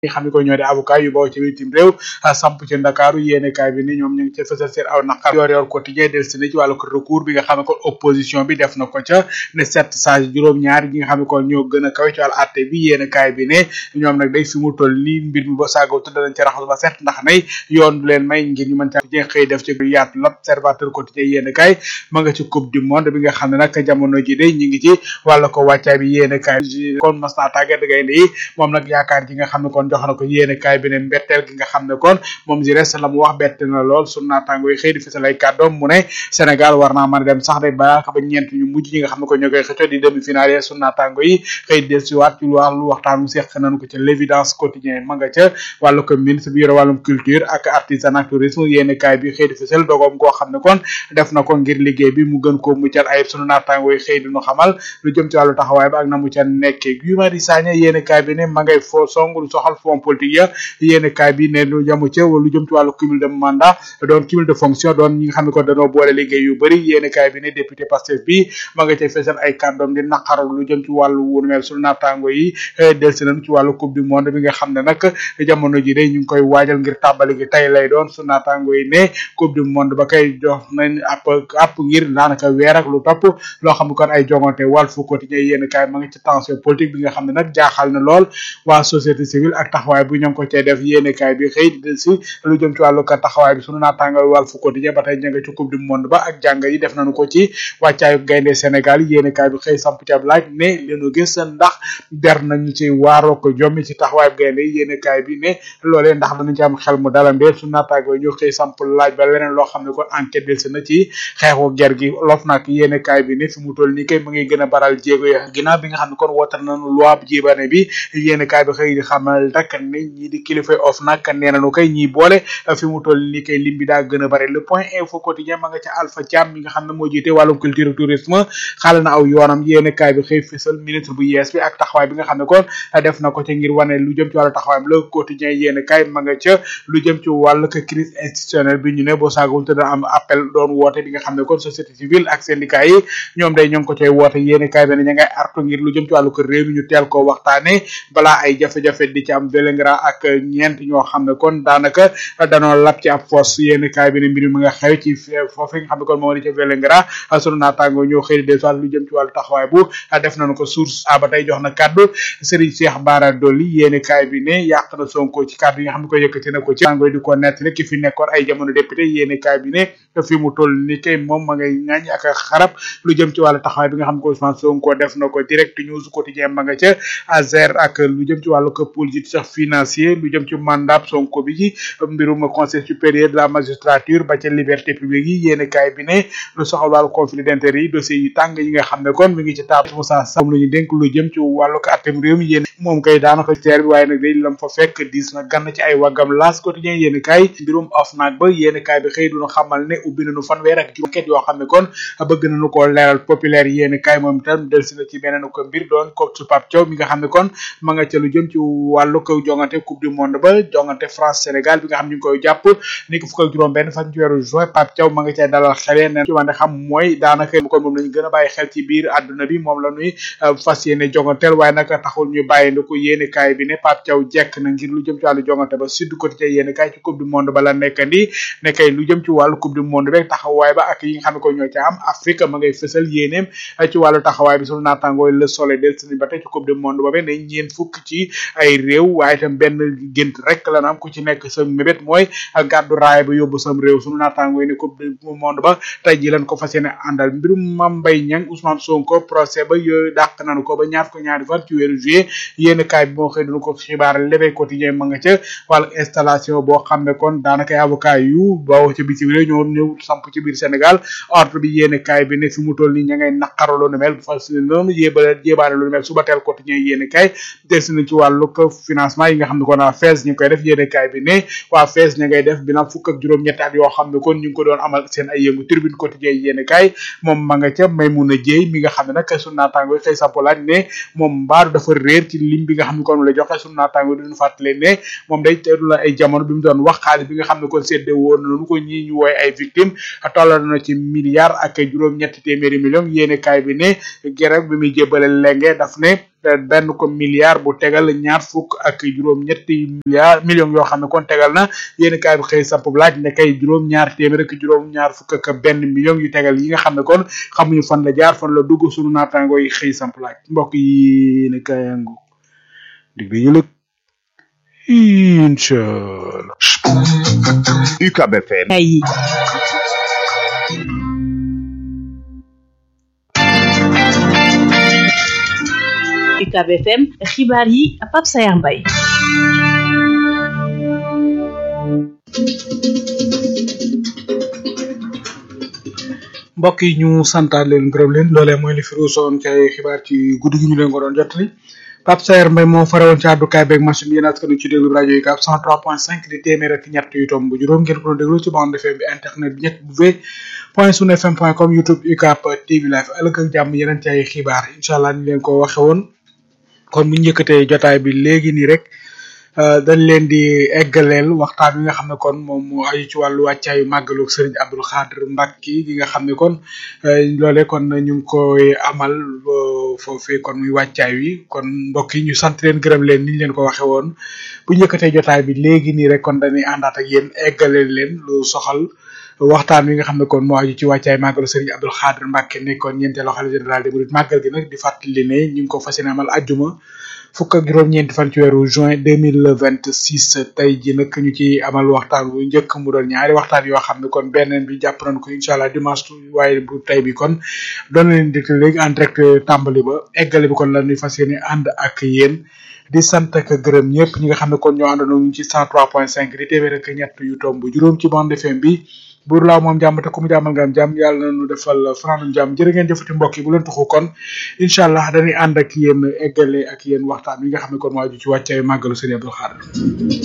ñi xam ne ko ñoo di avocat yu bawoo ci bitim réew samp ci Ndakaaru yéene kaay bi ni ñoom ñu ngi ci fësal seen aw naqar yor yor quotidien del si na ci wàllu recours bi nga xam ne kon opposition bi def na ko ca ne sept sage juróom-ñaar yi nga xam ne kon ñoo gën a kawe ci wàllu atte bi yéene kaay bi ne ñoom nag day fi mu toll nii mbir mi ba saago tudd nañ ci raxas ba set ndax nay yoon du leen may ngir ñu mën ca quotidien xëy def ci yaatu l'observateur quotidien yéene kaay ma nga ci coupe du monde bi nga xam ne nag jamono ji day ñi ngi ci wàllu ko wàccaay bi yéene kaay kon mas naa tàggat gaynde yi moom nag yaakaar ji nga xam ne kon jox na ko yéene kaay bi ne mbetteel gi nga xam ne kon moom ji res la mu wax bett na lool sunu naataango yi xëy di fisal ay kàddoom mu ne Sénégal war naa mën a dem sax de ba ba ñeent ñu mujj ñi nga xam ne ko ñoo koy xëccoo di demi finale yi sunu naataango yi xëy del si waat ci wàllu waxtaan mu seq nañu ko ca l'évidence quotidien ma nga ca wàllu ko ministre bi yore wàllum culture ak artisanat tourisme yéene kaay bi xëy di fisal dogoom goo xam ne kon def na ko ngir liggéey bi mu gën koo muccal ayib sunu naataango yi xëy di ñu xamal lu jëm ci wàllu taxawaay ba ak na mu ca nekkee Guy Marius Sagna yéene kaay bi ne ma ngay foo song lu soxal fond politique ya yéene kaay bi ne lu jamu ca lu jëm ci wàllu cumul de mandat doon cumul de fonction doon ñi nga xam ne ko dañoo boole liggéey yu bëri yéene kaay bi ne député Pastef bi ma nga cay fesal ay kàddoom di naqaru lu jëm ci wàllu wunu mel sunu naataango yi del si nañ ci wàllu coupe du monde bi nga xam ne nag jamono ji de ñu ngi koy waajal ngir tàmbali gi tey lay doon sunu naataango yi ne coupe du monde ba kay jox nañ app app ngir daanaka weer ak lu topp loo xam ne kon ay jongante Walf Quotidien yéene kaay ma nga ci tension politique bi nga xam ne nag jaaxal na lool waa société civile ak taxawaay bu ñoo ngi ko cay def yéene kaay bi xëy di del si lu jëm ci wàllu ka taxawaay bi sunu naataango Walf Quotidien ba tey ña nga ci coupe du monde ba ak jàng yi def nañu ko ci wàccaayu gaynde Sénégal yéene kaay bi xëy samp ci ab laaj ne leenu gis ndax der nañu ci waaroo ko jommi ci taxawaayu gaynde yi yéene kaay bi ne loolee ndax danañ ci am xel mu dalandee sunu naataango ñu xëy samp laaj ba leneen loo xam ne kon enquête del si na ci xeexu ger gi lof nag yéene kaay bi ne fi mu toll nii kay mu ngi gën a baral jéego ya ginnaaw bi nga xam ne kon wootal nañu loi bu jébane bi yéene kaay bi xëy di xamal rek ne ñii di kilifay of nag nee nañu kay ñii boole fi mu toll nii kay lim bi daa gën a bare le point info quotidien ma nga ca Alpha Thiam mi nga xam ne moo jiite wàllum culture tourisme xaale na aw yoonam yéene kaay bi xëy fisal ministre bu yees bi ak taxawaay bi nga xam ne kon def na ko ca ngir wane lu jëm ci wàllu taxawaayam le quotidien yéene kaay ma nga ca lu jëm ci wàllu crise institutionnelle bi ñu ne boo saagul te dana am appel doon woote bi nga xam ne kon société civile ak syndicat yi ñoom day ñoo ngi ko cay woote yéene kaay bi ne ña ngay artu ngir lu jëm ci wàllu ko réew mi ñu teel koo waxtaane balaa ay jafe-jafe di ci am Vélingara ak ñeent ñoo xam ne kon daanaka danoo lab ci ab foos yéene kaay bi ne mbir mi nga xew ci foofu nga xam ne kon moo di ca Vélingara sunu naataango ñoo xëy des wàllu lu jëm ci wàllu taxawaay bu def nañu ko source a ba tey jox na kàddu Serigne Cheikh Bara Dolly yéene kaay bi ne yàq na Sonko ci kàddu yi nga xam ne ko yëkkati na ko ci tàngoy di ko nettali ki fi nekkoon ay jamono député yéene kaay bi ne fi mu toll ni kay moom ma ngay ŋaañ ak xarab lu jëm ci wàllu taxawaay bi nga xam ne ko Ousmane Sonko def na ko direct news quotidien ma nga ca azer ak lu jëm ci wàllu ko politique financier lu jëm ci mandat Sonko bi ci mbirum conseil supérieur de la magistrature ba ca liberté publique yi yéene kaay bi ne lu soxal wàllu conflit d'intérêt yi dossiers yi tàng yi nga xam ne kon mi ngi ci taab Moussa Sam lu ñu dénk lu jëm ci wàllu ko atem réew mi yéen moom kay daanaka teer bi waaye nag day lam fa fekk diis na gann ci ay waggam laas quotidien yéene kaay mbirum OFNAC ba yéene kaay bi xëy duna xamal ne ubbi nañu fanweer ak juróom ket yoo xam ne kon bëgg nañu koo leeral populaire yéene kaay moom itam del si na ci beneen ko mbir doon ko su Pape Thiaw mi nga xam ne kon ma nga ca lu jëm ci wàllu ko jongante coupe du monde ba jongante France Sénégal bi nga xam ñu ngi koy jàpp ni ko fukk ak juróom benn fan ci weeru juin Pape Thiaw ma nga cay dalal xelee ne ci wànde xam mooy daanaka kon moom la ñu gën a bàyyi xel ci biir àdduna bi moom la ñuy fas yéene jonganteel waaye nag taxul ñu bàyyi ndi ko yéene kaay bi ne Pape Thiaw jekk na ngir lu jëm ci wàllu jongante ba Sud Quotidien yéene kaay ci coupe du monde ba la nekkandi ne kay lu jëm ci wàllu coupe du monde rek taxawaay ba ak yi nga xam ne ko ñoo ca am Afrique ma ngay fësal yéeneem ci wàllu taxawaay bi sunu naatangooy le soleil del sini ba tey ci coupe du monde ba be ne ñeen fukk ci ay réew waaye itam benn gént rek la am ku ci nekk sa mébét mooy gàddu raay ba yóbbu sam réew sunu naatangooy ne coupe du monde ba tey ji lañ ko fas yéene àndal mbirum Mame Mbaye Niang Ousmane Sonko procès ba yooyu dàq nañu ko ba ñaar ko ñaari fan ci weeru juillet yéen kaay bi moo xëy dunu ko xibaar L'Éveil quotidien ma nga ca wàllu installation boo xam ne kon daanaka avocat yu bawoo ca bitim réew ñoo ñëw samp ci biir Sénégal ordre bi yéen kaay bi ne fi mu toll nii ña ngay naqaro lu nu mel fas noonu yébale jébaane lu nu mel suba teel quotidien yéen kaay des na ci wàllu ko financement yi nga xam ne kon waa FES ñu ngi koy def yéen kaay bi ne waa FES ña ngay def bilan fukk ak juróom-ñetti at yoo xam ne kon ñu ngi ko doon amal seen ay yëngu tribune quotidien yéen kaay moom ma nga ca Maymuna Jéey mi nga xam ne nag sunu naataango xëy sampolaat ne moom mbaaru dafa réer ci lim bi nga xam ne kon la joxe sunu naataango duñu fàttale ne moom day teelu la ay jamono bi mu doon wax xaalis bi nga xam ne kon sédde woon nañu ko ñi ñu wooy ay victime tollal na ci milliards ak juróom-ñetti téeméeri millions yéene kaay bi ne gerek bi muy jébale lenge daf ne benn ko milliard bu tegal ñaar fukk ak juróom-ñetti milliard millions yoo xam ne kon tegal na yéen kaay bi xëy samp laaj ne kay juróom-ñaar téeméer ak juróom-ñaar fukk ak benn million yu tegal yi nga xam ne kon xamuñu fan la jaar fan la dugg sunu naataango yi xëy samp laaj mbokk yi ne kayangu dig bi yëlëg inchallah UCAB FM yi UCAB FM xibaar yi Pape Sayar Mbaye mbokk yi ñu santaat leen gërëm leen loolee mooy li fi ruusoon ci ay xibaar ci guddi gi ñu leen ko doon jottali Pape Sayer Mbaye moo farawoon ci àddukaay beeg machine yéen askan ci déglu rajo yi 103.5 di téeméer ak ñett yu tomb juróom ngeen ko doon déglu ci bande FM bi internet bi ñett bu v point sun fm point com youtube UCAB TV live ëllëg ak jàmm yeneen ci ay xibaar incha allah ni leen ko waxe woon kon bu ñu yëkkatee jotaay bi léegi nii rek dañ leen di eggaleel waxtaan wi nga xam ne kon moom moo aju ci wàllu wàccaayu màggalu Serigne Abdou Khadre Mbacké gi nga xam ne kon loolee kon ñu ngi koy amal foofee kon muy wàccaay wi kon mbokk yi ñu sant leen gërëm leen ni ñu leen ko waxee woon bu ñu yëkkatee jotaay bi léegi nii rek kon dañuy àndaat ak yéen eggaleel leen lu soxal waxtaan wi nga xam ne kon moo aju ci wàccaay màggalu Serigne Abdou Khadre Mbacké nekkoon ñeenteelu xalifa général des mourides màggal gi nag di fàttali ne ñu ngi ko fas yéene amal ajjuma fukk ak juróom-ñeenti fan ci weeru juin deux mille vingt six tey ji nag ñu ci amal waxtaan bu njëkk mu doon ñaari waxtaan yoo xam ne kon beneen bi jàpp nañ ko incha allah dimanche waaye bu tey bi kon doon na leen déglu léegi en direct tàmbali ba eggale bi kon la ñuy fas yéene ànd ak yéen di sant ak gërëm ñëpp ñi nga xam ne kon ñoo àndandoo ñu ci cent trois point cinq di téeméer ak ñett yu tomb juróom ci bande FM bi buur laaw moom jàmm te ku mu jàmmal nga am jàmm yàlla na nu defal fanaanum jàmm jërë ngeen jëfati mbokk yi bu leen tuxu kon incha allah dañuy ànd ak yéen eggale ak yéen waxtaan wi nga xam ne kon moo aju ci wàccaayu màggalu Serigne Abdou Khadre